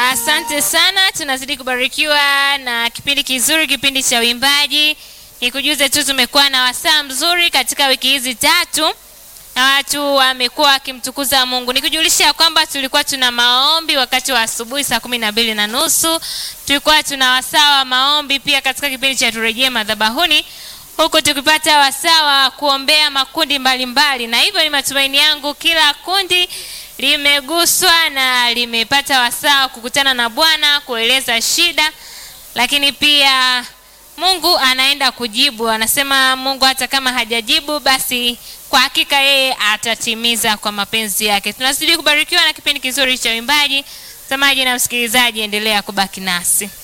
Asante sana, tunazidi kubarikiwa na kipindi kizuri, kipindi cha uimbaji. Nikujuze tu tumekuwa na wasaa mzuri katika wiki hizi tatu na watu wamekuwa wakimtukuza Mungu. Nikujulisha kwamba tulikuwa tuna maombi wakati wa asubuhi saa kumi na mbili na nusu. Tulikuwa tuna wasaa wa maombi pia katika kipindi cha turejee madhabahuni, huku tukipata wasaa wa kuombea makundi mbalimbali mbali. Na hivyo ni matumaini yangu kila kundi limeguswa na limepata wasaa wa kukutana na Bwana kueleza shida, lakini pia Mungu anaenda kujibu. Anasema Mungu hata kama hajajibu basi kwa hakika yeye atatimiza kwa mapenzi yake. Tunazidi kubarikiwa na kipindi kizuri cha uimbaji. Mtazamaji na msikilizaji, endelea kubaki nasi.